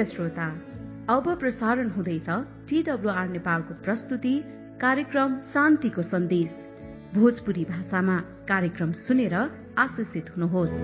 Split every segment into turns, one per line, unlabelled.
प्रिय श्रोता अब प्रसारण हुँदैछ टीडब्लुआर नेपालको प्रस्तुति कार्यक्रम शान्तिको सन्देश भोजपुरी भाषामा कार्यक्रम सुनेर आशिषित हुनुहोस्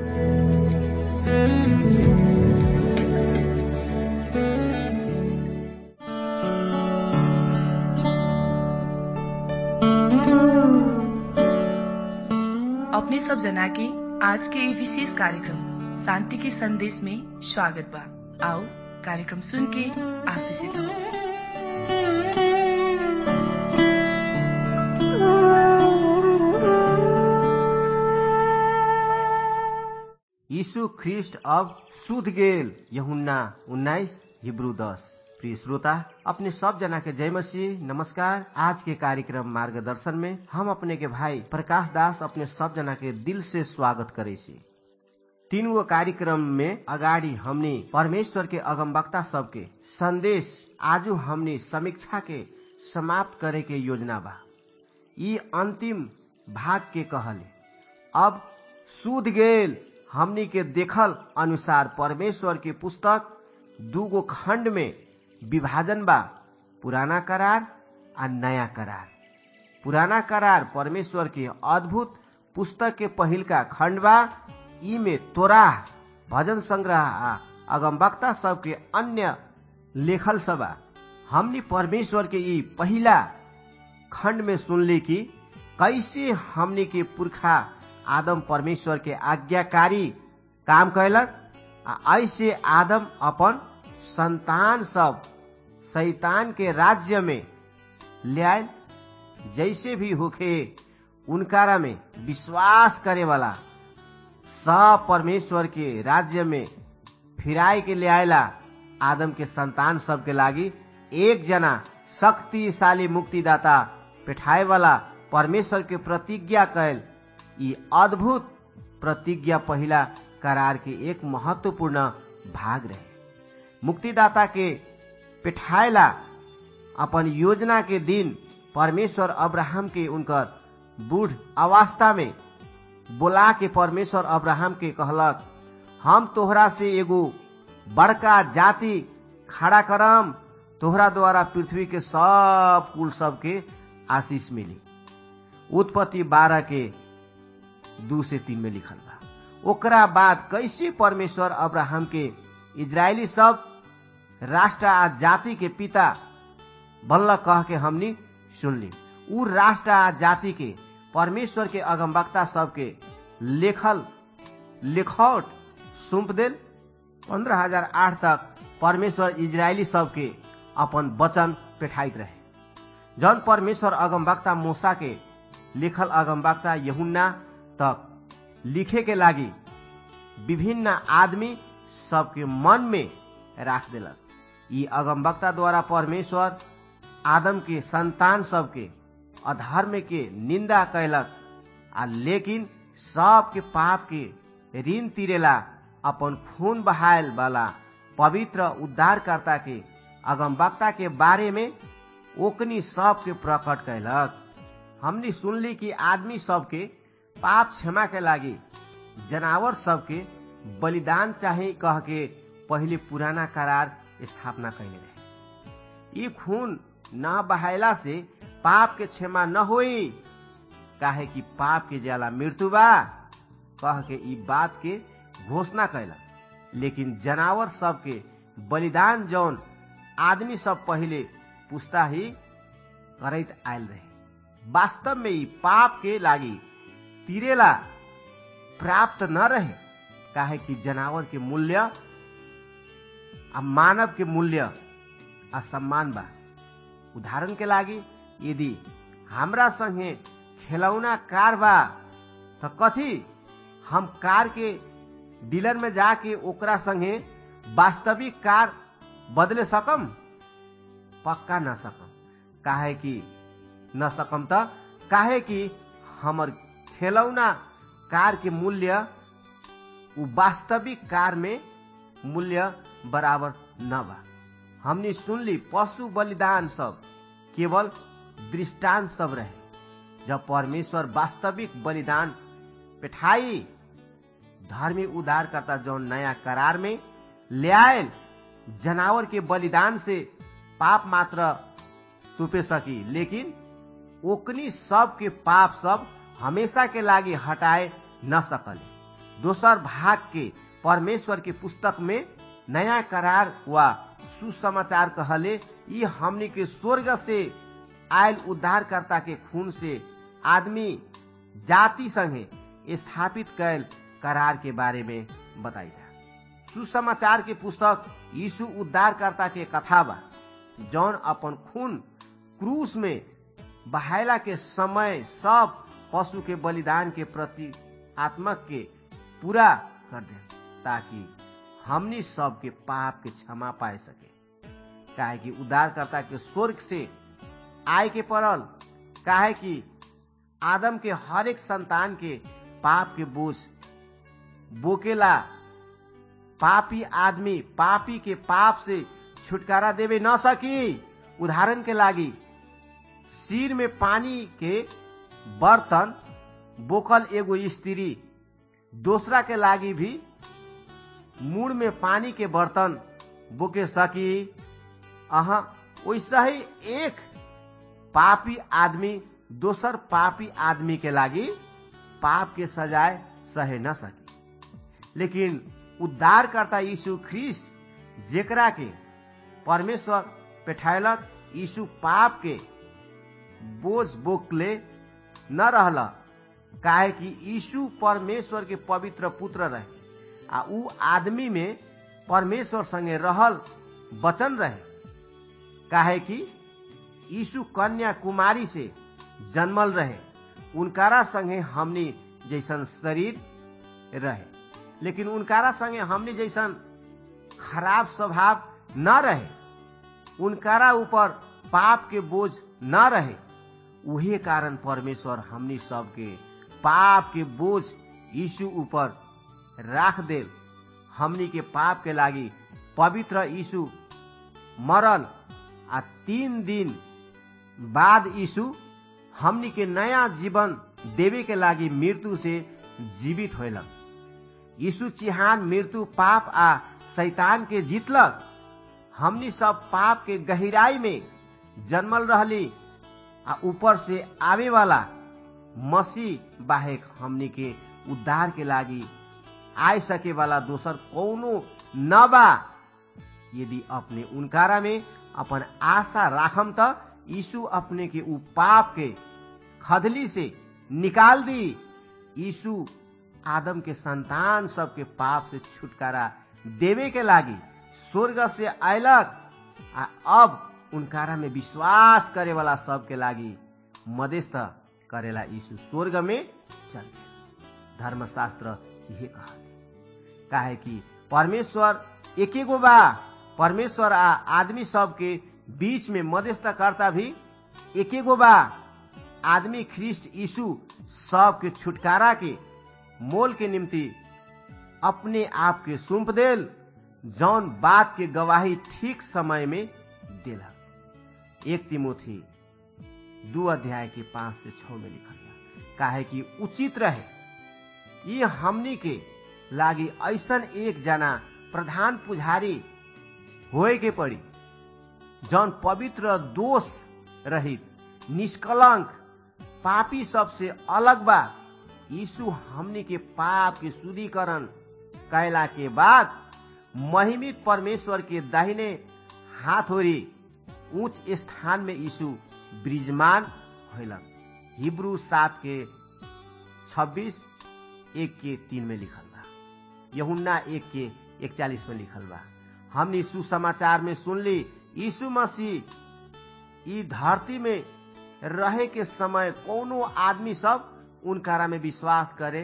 अपने सब जना के आज के ये विशेष कार्यक्रम शांति के संदेश में स्वागत बा आओ कार्यक्रम सुन के आशीषित हो
यीशु ख्रिस्ट अब सुध गेल यहुन्ना उन्नाइस हिब्रू दस प्रिय श्रोता अपने सब जना के जय मसीह नमस्कार आज के कार्यक्रम मार्गदर्शन में हम अपने के भाई प्रकाश दास अपने सब जना के दिल से स्वागत करे छी तीन गो कार्यक्रम में अगाडि हमने परमेश्वर के अगमवक्ता सबके संदेश आजू हमने समीक्षा के समाप्त करे के योजना बा ई अंतिम भाग के कहले अब सूद गेल हमनी के देखल अनुसार परमेश्वर के पुस्तक दूगो खंड में विभाजन बा पुराना करार आ नया करार पुराना करार परमेश्वर के अद्भुत पुस्तक के पहिलका खंड बा ई में तोराह भजन संग्रह आ अगमवक्ता सबके अन्य लेखल सबा हमनी परमेश्वर के ई पहिला खंड में सुनली कि कैसे हमनी के पुरखा आदम परमेश्वर के आज्ञाकारी काम कैलक आ ऐसे आदम अपन संतान सब शैतान के राज्य में लियाल जैसे भी होखे उनकारा में विश्वास करे वाला सब परमेश्वर के राज्य में फिराई के लियाला आदम के संतान सब के लागी एक जना शक्तिशाली मुक्तिदाता पेठाए वाला परमेश्वर के प्रतिज्ञा कैल ई अद्भुत प्रतिज्ञा पहिला करार के एक महत्वपूर्ण भाग रहे मुक्तिदाता के पेठाएला अपन योजना के दिन परमेश्वर अब्राहम के उनकर बूढ़ अवस्था में बोला के परमेश्वर अब्राहम के कहलक हम तोहरा से एगो बड़का जाति खड़ा करम तोहरा द्वारा पृथ्वी के सब कुल सबके आशीष मिली उत्पत्ति बारह के दू से तीन में लिखल बा ओकरा बाद कैसे परमेश्वर अब्राहम के इजरायली सब राष्ट्र आ जाति के पिता बनल कह के हमनी सुनली उ राष्ट्र आ जाति के परमेश्वर के अगमवक्ता सबके लेखल लेखौट सुम्प देल पंद्रह हजार आठ तक परमेश्वर इजरायली सबके अपन वचन पेठाइत रहे जन परमेश्वर अगमवक्ता मूसा के लिखल अगमवक्ता यहुन्ना तक लिखे के लागी विभिन्न आदमी सबके मन में राख देलक ई अगमवक्ता द्वारा परमेश्वर आदम के संतान सबके अधर्म के निंदा कैलक आ लेकिन सबके पाप के ऋण तीरेला अपन खून बहायल वाला पवित्र उद्धारकर्ता के अगमवक्ता के बारे में ओकनी सबके प्रकट कैलक हमनी सुनली कि आदमी सबके पाप क्षमा के लागी जनावर सबके बलिदान चाहे कह के पहले पुराना करार स्थापना कैले रहे ई खून न बहायला से पाप के क्षमा न होई काहे कि पाप के जाला मृत्यु बा कह के ई बात के घोषणा कैला लेकिन जनावर सबके बलिदान जौन आदमी सब पहले पुस्ता ही करैत आयल रहे वास्तव में ई पाप के लागी तिरेला प्राप्त न रहे काहे कि जनावर के मूल्य आ मानव के मूल्य असम्मान बा उदाहरण के लागी यदि हमरा संगे खेलौना कार बा त कथी हम कार के डीलर में जाके ओकरा संगे वास्तविक कार बदले सकम पक्का न सकम काहे कि न सकम त काहे कि हमर खेलौना कार के मूल्य उ वास्तविक कार में मूल्य बराबर न बा हमने सुनली पशु बलिदान सब केवल दृष्टांत सब रहे जब परमेश्वर वास्तविक बलिदान पेठाई धर्मी उद्धारकर्ता जौन नया करार में ले आयल जनावर के बलिदान से पाप मात्र तुपे सकी लेकिन ओकनी सब के पाप सब हमेशा के लागी हटाए न सकले दोसर भाग के परमेश्वर के पुस्तक में नया करार वा सुसमाचार कहले ये हमनी के स्वर्ग से आयल उद्धारकर्ता के खून से आदमी जाति संगे स्थापित कैल करार के बारे में बताई सुसमाचार के पुस्तक यीशु उद्धारकर्ता के कथा बा जौन अपन खून क्रूस में बहायला के समय सब पशु के बलिदान के प्रति आत्मक के पूरा कर दे ताकि हमनी सब के पाप के क्षमा पाए सके काहे कि उद्धारकर्ता के स्वर्ग से आय के पड़ल काहे कि आदम के हर एक संतान के पाप के बोझ बोकेला पापी आदमी पापी के पाप से छुटकारा देवे न सकी उदाहरण के लागी सिर में पानी के बर्तन बोकल एगो स्त्री दूसरा के लागी भी मुड़ में पानी के बर्तन बोके सकी अहा वैसा ही एक पापी आदमी दोसर पापी आदमी के लागी पाप के सजाए सहे न सकी लेकिन उद्धारकर्ता यीशु ख्रिस्ट जेकरा के परमेश्वर पेठायलक यीशु पाप के बोझ बोकले न रहल काहे कि यीशु परमेश्वर के पवित्र पुत्र रहे आ ऊ आदमी में परमेश्वर संगे रहल वचन रहे काहे कि यीशु कन्या कुमारी से जन्मल रहे उनकारा संगे हमनी जैसन शरीर रहे लेकिन उनकारा संगे हमनी जैसन खराब स्वभाव न रहे उनकारा ऊपर पाप के बोझ न रहे उहे कारण परमेश्वर हमनी सबके पाप के बोझ यीशु ऊपर राख दे हमनी के पाप के लागी पवित्र यीशु मरल आ तीन दिन बाद यीशु हमनी के नया जीवन देवे के लागी मृत्यु से जीवित होलक यीशु चिहान मृत्यु पाप आ शैतान के जीतलक हमनी सब पाप के गहराई में जन्मल रहली आ ऊपर से आवे वाला मसीह बाहेक हमनी के उद्धार के लागी आए सके वाला दोसर कौनो न बा यदि अपने उनकारा में अपन आशा राखम त यीशु अपने के उ पाप के खदली से निकाल दी यीशु आदम के संतान सबके पाप से छुटकारा देवे के लागी स्वर्ग से अयलक आ अब उनकारा में विश्वास करे वाला सबके लागी मध्यस्थ करेला यीशु स्वर्ग में चल गए धर्मशास्त्र यही कहा काहे कि परमेश्वर एके गो बा परमेश्वर आ आदमी सबके बीच में मध्यस्थकर्ता भी एके गो बा आदमी ख्रिस्ट यीशु सबके छुटकारा के मोल के निम्ति अपने आप के सौंप देल जौन बात के गवाही ठीक समय में देला एक तिमोथी दू अध्याय के पांच से छ में लिखल बा काहे कि उचित रहे ये हमनी के लागी ऐसन एक जना प्रधान पुजारी होए के पड़ी जौन पवित्र दोष रहित निष्कलंक पापी सबसे अलग बा यीशु हमनी के पाप के शुद्धिकरण कैला के बाद महिमित परमेश्वर के दाहिने हाथ होरी उच्च स्थान में यीशु ब्रिजमान होलक हिब्रू सात के छब्बीस एक के तीन में लिखल बा यहुन्ना एक के इकचालीस में लिखल बा हमनी सुसमाचार में सुनली यीशु मसीह ई धरती में रहे के समय कोनो आदमी सब उनकारा में विश्वास करे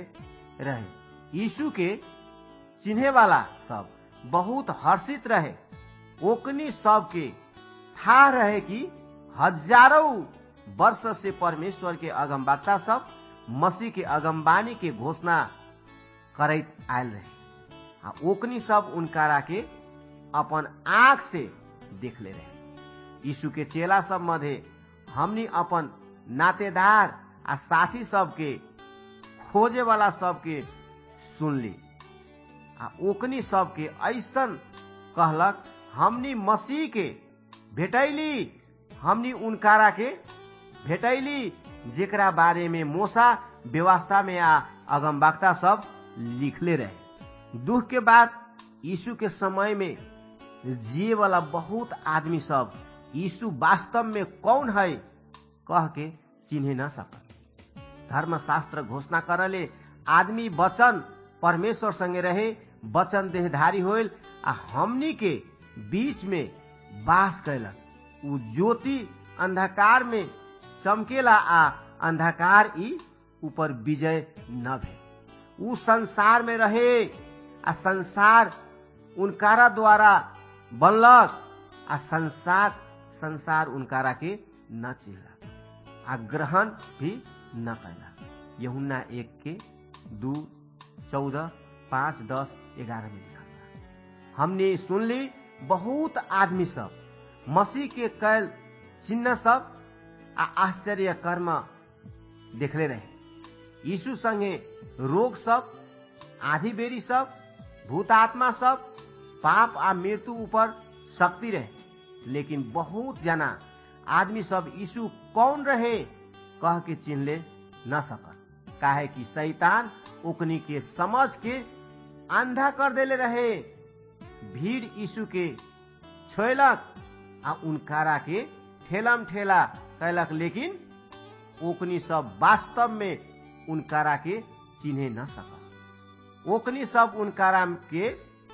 रहे यीशु के चिन्हे वाला सब बहुत हर्षित रहे ओकनी सब के था रहे कि हजारों वर्ष से परमेश्वर के अगमवक्ता सब मसीह के अगमबानी के घोषणा करैत आयल रहे आ ओकनी सब उनकारा के अपन आंख से देख ले रहे यीशु के चेला सब मध्य हमनी अपन नातेदार आ साथी सबके खोजे वाला सबके सुनली आ ओकनी सबके ऐसन कहलक हमनी मसीह के भेटैली हमनी उनकारा के भेटैली जेकरा बारे में मोसा व्यवस्था में आ अगमबाक्ता सब लिखले रहे दुख के बाद यीशु के समय में जिए वाला बहुत आदमी सब यीशु वास्तव में कौन है कह के चिन्हे न सकल धर्मशास्त्र घोषणा करले आदमी वचन परमेश्वर संगे रहे वचन देहधारी होल आ हमनी के बीच में वास कैलक उ ज्योति अंधकार में चमकेला आ अंधकार ई ऊपर विजय न भे उ संसार में रहे आ संसार उनकारा द्वारा बनलक आ संसार संसार उनकारा के न चिन्हलक आ ग्रहण भी न कैलक यहुन्ना एक के दू चौदह पाँच दस ग्यारह में लिखल बा हमने सुनली बहुत आदमी सब मसीह के कैल चिन्ह सब आ आश्चर्य कर्म देखले रहे यीशु संगे रोग सब आधी बेरी सब भूतात्मा सब पाप आ मृत्यु ऊपर शक्ति रहे लेकिन बहुत जना आदमी सब यीशु कौन रहे कह के चिन्हले न सकल काहे कि शैतान ओकनी के समझ के अंधा कर देले रहे भीड़ यीशु के छोलक आ उनकारा के ठेलम ठेला कैलक लेकिन ओकनी सब वास्तव में उनकारा के चिन्हे न सकल ओकनी सब उनकारा के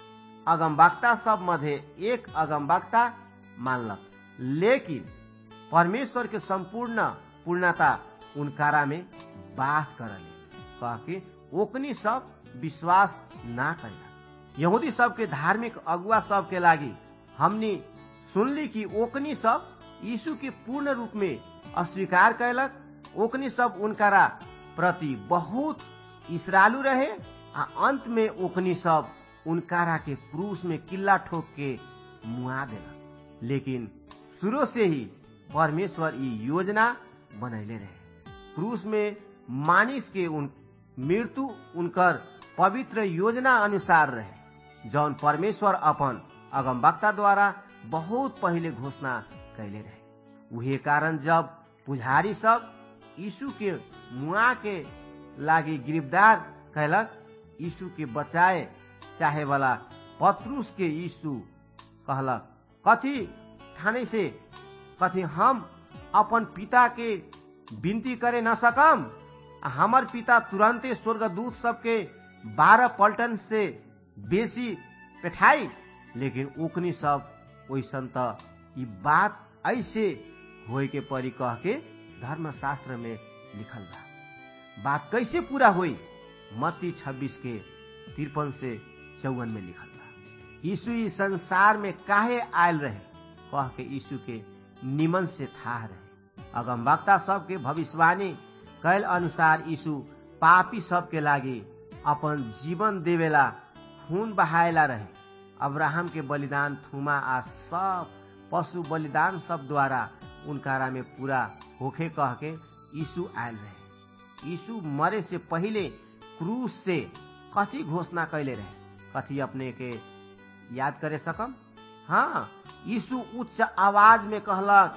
अगमवक्ता सब मध्य एक अगमवक्ता मानलक लेकिन परमेश्वर के संपूर्ण पूर्णता उनकारा में वास करले कह के ओकनी सब विश्वास ना कैला यहूदी सब के धार्मिक अगुआ सब के लागी हमनी सुनली कि ओकनी सब यीशु के पूर्ण रूप में अस्वीकार कैलक ओकनी सब उनकारा प्रति बहुत इसरालू रहे आ अंत में ओकनी सब उनकारा के क्रूस में किल्ला ठोक के मुआ देलक लेकिन शुरू से ही परमेश्वर ई योजना बनैले रहे क्रूस में मानिस के उन मृत्यु उनकर पवित्र योजना अनुसार रहे जौन परमेश्वर अपन अगमवक्ता द्वारा बहुत पहले घोषणा कैले रहे उहे कारण जब पुजारी सब यीशु के मुआ के लागी गिरफ्तार कैलक यीशु के बचाए चाहे वाला पत्रुस के यीशु कहलक कथी ठाने से कथी हम अपन पिता के विनती करे न सकम हमर पिता तुरंते स्वर्गदूत सबके बारह पल्टन से बेसी पेठाई लेकिन ओकनी सब ओइसन त ई बात ऐसे होए के परी कह के धर्मशास्त्र में लिखल बा बात कैसे पूरा हुई मत्ती 26 के तिरपन से चौवन में लिखल बा यीशु इस संसार में काहे आयल रहे कह के यीशु के निमन से था रहे अगमवक्ता सबके भविष्यवाणी कैल अनुसार यीशु पापी सबके लागी अपन जीवन देवेला खून बहायला रहे अब्राहम के बलिदान थुमा आ सब पशु बलिदान सब द्वारा उनकारा में पूरा होखे कह के यीशु आयल रहे यीशु मरे से पहले क्रूस से कथी घोषणा कैले रहे कथी अपने के याद करे सकम हाँ यीशु उच्च आवाज में कहलक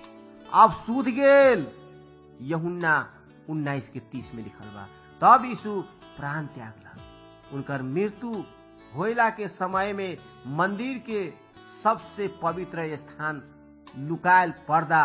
अब सूद गेल यहुन्ना उन्नाइस के तीस में लिखल बा तब यीशु प्राण त्यागलक उनकर मृत्यु होइला के समय में मंदिर के सबसे पवित्र स्थान लुकायल पर्दा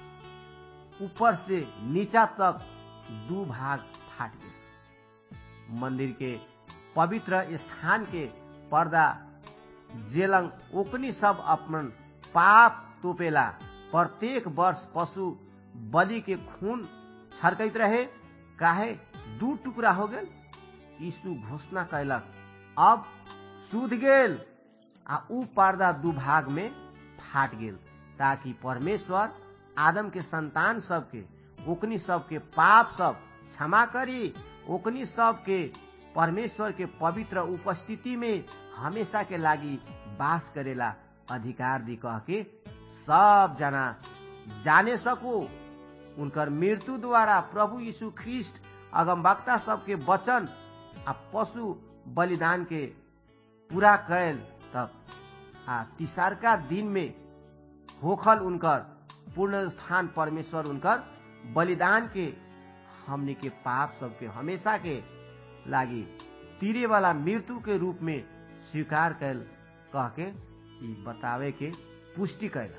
ऊपर से नीचा तक दू भाग फाट गए मंदिर के पवित्र स्थान के पर्दा जेलंग ओकनी सब अपन पाप तोपेला प्रत्येक वर्ष पशु बलि के खून छरकैत रहे काहे दू टुकड़ा हो गेल यीशु घोषणा कैलक अब सूद गेल आ ऊ पर्दा दू भाग में फाट गेल ताकि परमेश्वर आदम के संतान सबके ओकनी सबके पाप सब क्षमा करी ओकनी सबके परमेश्वर के पवित्र उपस्थिति में हमेशा के लागी वास करेला अधिकार दी कह के सब जना जाने सको उनकर मृत्यु द्वारा प्रभु यीशु ख्रिस्ट अगमवक्ता सबके वचन आ पशु बलिदान के पूरा कैल तब आ तिसारका दिन में होखल उनकर पूर्ण स्थान परमेश्वर उनकर बलिदान के हमने के पाप सबके हमेशा के लागी तीरे वाला मृत्यु के रूप में स्वीकार कैल कह के बतावे के पुष्टि कैल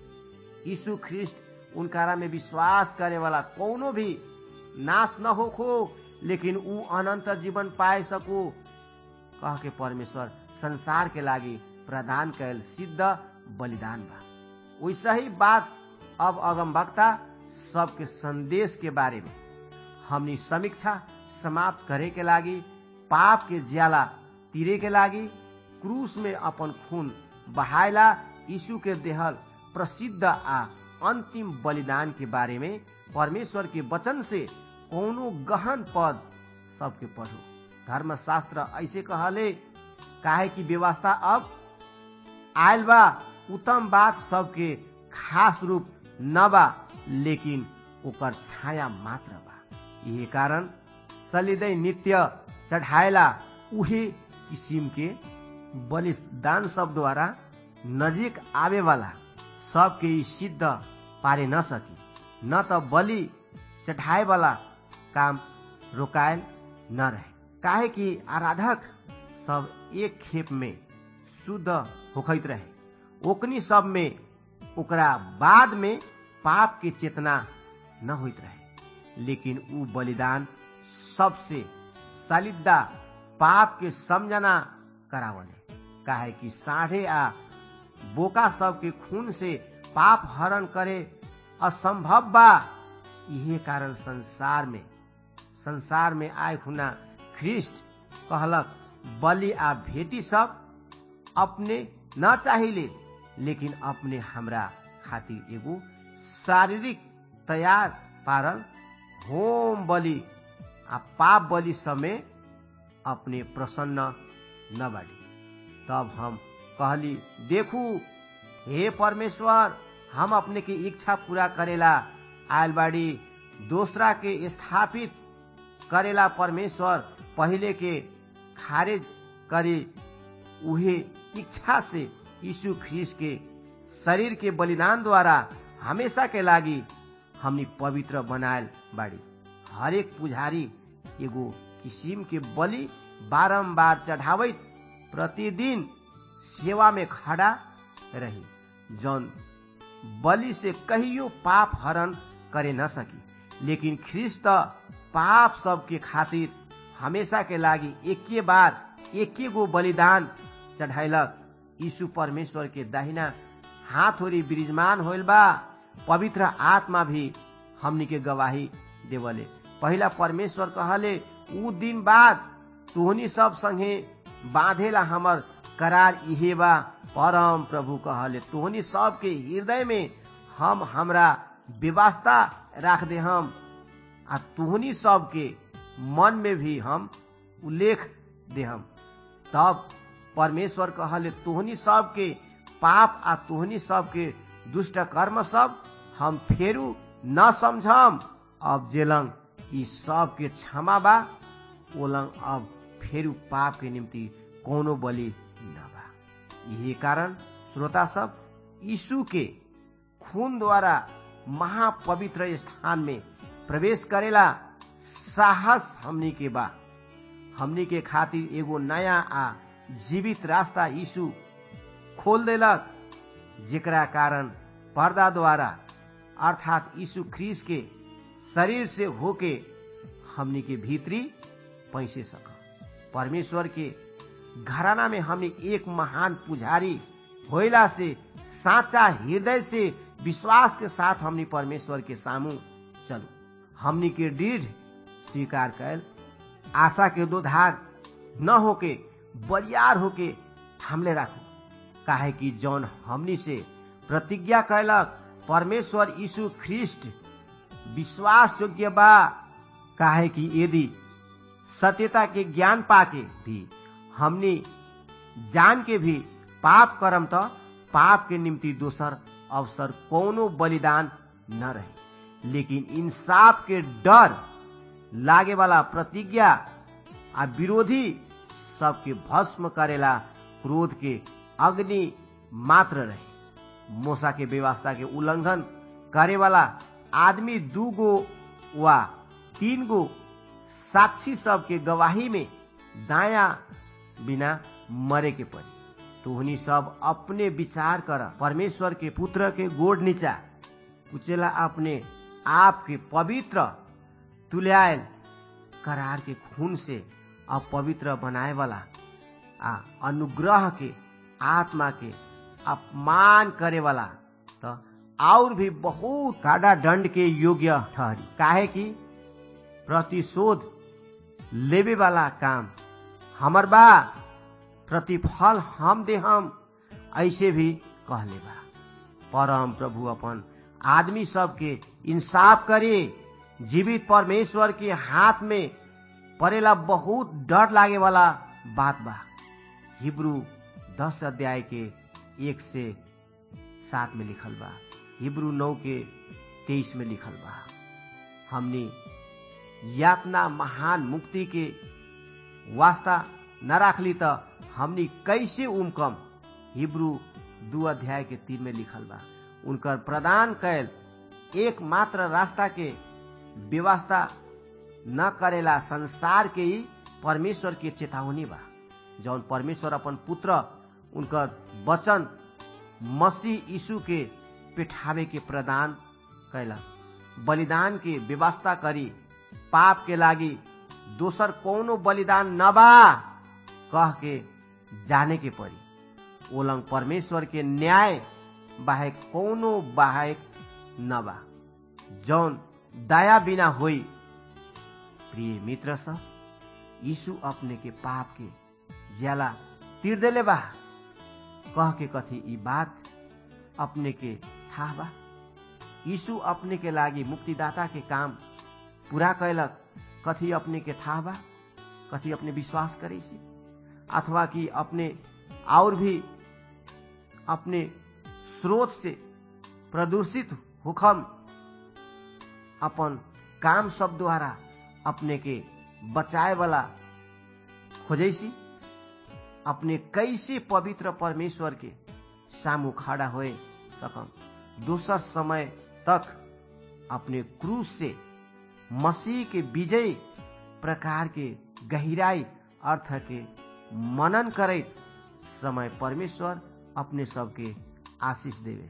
यीशु ख्रिस्ट उनकारा में विश्वास करे वाला कोनो भी नाश न होखो लेकिन ऊ अनंत जीवन पाए सको कह के परमेश्वर संसार के लागी प्रदान कैल सिद्ध बलिदान बा वैसा ही बात अब अगम वक्ता सबके संदेश के बारे में हमनी समीक्षा समाप्त करे के लागी पाप के ज्याला तीरे के लागी क्रूस में अपन खून बहायला यीशु के देहल प्रसिद्ध आ अंतिम बलिदान के बारे में परमेश्वर के वचन से कोनो गहन पद सबके पढ़ो धर्मशास्त्र ऐसे कहले काहे की व्यवस्था अब आयल बा उत्तम बात सबके खास रूप न बा लेकिन ओकर छाया मात्र बा यही कारण सलिदै नित्य चढ़ाएला उहे किसिम के बलिदान सब द्वारा नजीक आवे वाला सबके ई सिद्ध पारे न सकी न त बलि चढ़ाए वाला काम रोकायल न रहे काहे कि आराधक सब एक खेप में शुद्ध होखैत रहे ओकनी सब में ओकरा बाद में पाप के चेतना न होइत रहे लेकिन ऊ बलिदान सबसे सालिदा पाप के समझना करावले काहे कि साढ़े आ बोका सब के खून से पाप हरण करे असंभव बा यही कारण संसार में संसार में आय खुना ख्रिस्ट कहलक बलि आ भेटी सब अपने न चाहिए लेकिन अपने हमरा खातिर एगो शारीरिक तैयार पारल होम बलि आ पाप बलि समय अपने प्रसन्न न बाड़ी तब हम कहली देखू हे परमेश्वर हम अपने की इच्छा पूरा करेला आयल बाड़ी दूसरा के स्थापित करेला परमेश्वर पहले के खारिज करे उहे इच्छा से यीशु ख्रीस के शरीर के बलिदान द्वारा हमेशा के लागी हमनी पवित्र बनायल बाड़ी हरेक पुजारी एगो किसिम के बलि बारंबार चढ़ावित प्रतिदिन सेवा में खड़ा रही जौन बलि से कहियो पाप हरण करे न सकी लेकिन ख्रिस्त पाप सबके खातिर हमेशा के लागी एके बार एके गो बलिदान चढ़ाइलक यीशु परमेश्वर के दाहिना हाथ होरी विराजमान होल बा पवित्र आत्मा भी हमनी के गवाही देवले पहला परमेश्वर कहले ऊ दिन बाद तोहनी सब संगे बांधेला हमर करार इहे बा परम प्रभु कहले तोहनी सब के हृदय में हम हमरा व्यवस्था राख दे हम आ तोहनी सब के मन में भी हम उल्लेख दे हम तब परमेश्वर कहले तोहनी सब के पाप आ तोहनी सब के दुष्ट कर्म सब हम फेरू न समझम अब जेलंग ई सब के क्षमा बा ओलंग अब फेरू पाप के निम्ति कोनो बलि न बा यही कारण श्रोता सब यीशु के खून द्वारा महापवित्र स्थान में प्रवेश करेला साहस हमनी के बा हमनी के खातिर एगो नया आ जीवित रास्ता यीशु खोल देलक जेकरा कारण पर्दा द्वारा अर्थात यीशु ख्रीस के शरीर से होके हमनी के भीतरी पैसे सक परमेश्वर के घराना में हमने एक महान पुजारी होइला से साचा हृदय से विश्वास के साथ हमनी परमेश्वर के सामू चलू हमनी के दृढ़ स्वीकार कर आशा के दो धार न होके बरियार होके थामले राखू काहे कि जौन हमनी से प्रतिज्ञा कैलक परमेश्वर यीशु ख्रिस्ट विश्वास योग्य बा काहे कि यदि सत्यता के ज्ञान पाके भी हमनी जान के भी पाप करम त पाप के निम्ति दोसर अवसर कोनो बलिदान न रहे लेकिन इंसाफ के डर लागे वाला प्रतिज्ञा आ विरोधी सबके भस्म करेला क्रोध के अग्नि मात्र रहे मोसा के व्यवस्था के उल्लंघन करे वाला आदमी दू गो वा तीन गो साक्षी सब के गवाही में दाया बिना मरे के पड़ी तो उन्हीं सब अपने विचार कर परमेश्वर के पुत्र के गोड़ नीचा कुचेला अपने आप के पवित्र तुल्यायल करार के खून से अपवित्र बनाए वाला आ अनुग्रह के आत्मा के अपमान करे वाला तो और भी बहुत काड़ा दंड के योग्य ठहरी काहे कि प्रतिशोध लेवे वाला काम हमर बा प्रतिफल हम दे हम ऐसे भी कहले बा परम प्रभु अपन आदमी सबके इंसाफ करे जीवित परमेश्वर के हाथ में परेला बहुत डर लागे वाला बात बा हिब्रू दस अध्याय के एक से सात में लिखल बा हिब्रू नौ के तेईस में लिखल बा हमने यातना महान मुक्ति के वास्ता न राखली त हमनी कैसे उमकम हिब्रू दू अध्याय के तीन में लिखल बा उनकर प्रदान कैल एक मात्र रास्ता के व्यवस्था न करेला संसार के ही परमेश्वर के चेतावनी बा जौन परमेश्वर अपन पुत्र उनकर वचन मसीह यीशु के पिठावे के प्रदान कैलक बलिदान के व्यवस्था करी पाप के लागी दोसर कोनो बलिदान न बा कह के जाने के पड़ी ओलंग परमेश्वर के न्याय बाहेक कोनो बाहेक न बा जौन दया बिना होई प्रिय मित्र सब यीशु अपने के पाप के ज्याला तीर देले बा कह के कथी ई बात अपने के था बा यीशु अपने के लागी मुक्तिदाता के काम पूरा कैलक कथी अपने के था बा कथी अपने विश्वास करे से अथवा कि अपने और भी अपने स्रोत से प्रदूषित हुखम अपन काम सब द्वारा अपने के बचाए वाला खोजैसी अपने कैसे पवित्र परमेश्वर के सामू खड़ा होए सकम दोसर समय तक अपने क्रूस से मसीह के विजय प्रकार के गहराई अर्थ के मनन करैत समय परमेश्वर अपने सबके आशीष देवे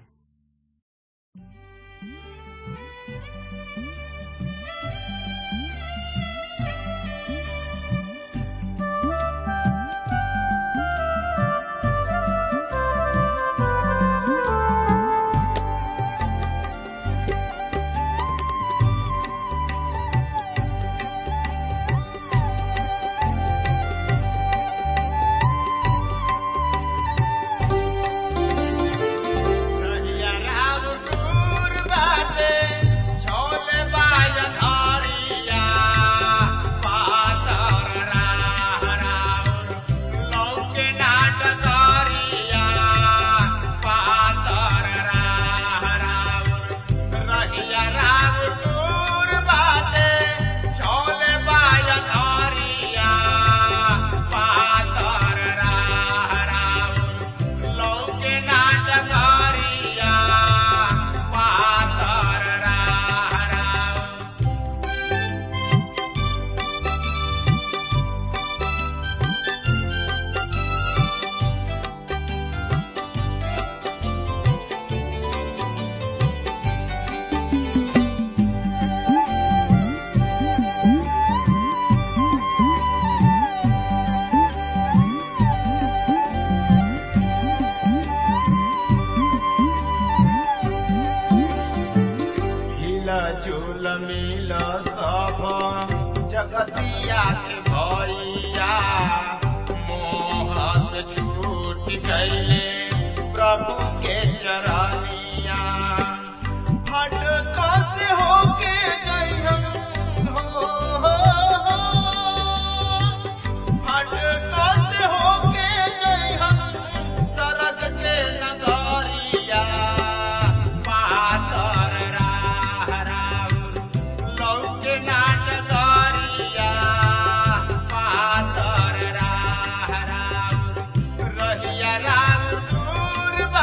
रहिया राम दूर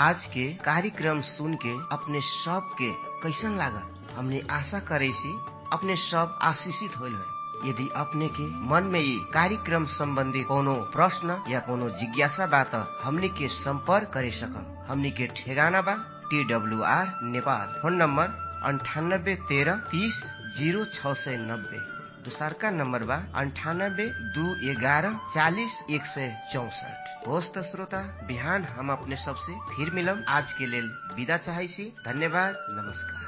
आज के कार्यक्रम सुन के अपने सब के कैसन लागल हमने आशा करे सी अपने सब आशीषित होल है यदि अपने के मन में ये कार्यक्रम संबंधी कोनो प्रश्न या कोनो जिज्ञासा बा त हमनी के संपर्क करे सकम हमनी के ठेगाना बा T W R Nepal phone number अंठानब्बे तेरह तीस जीरो छ सय नब्बे दोसरका नम्बर बा अन्ठानब्बे दू एघारह चालिस एक सय चौसठ होस् त श्रोता बिहान हम अपने सबसे फिर मिलम आज के लेल विदा चाहै छी धन्यवाद नमस्कार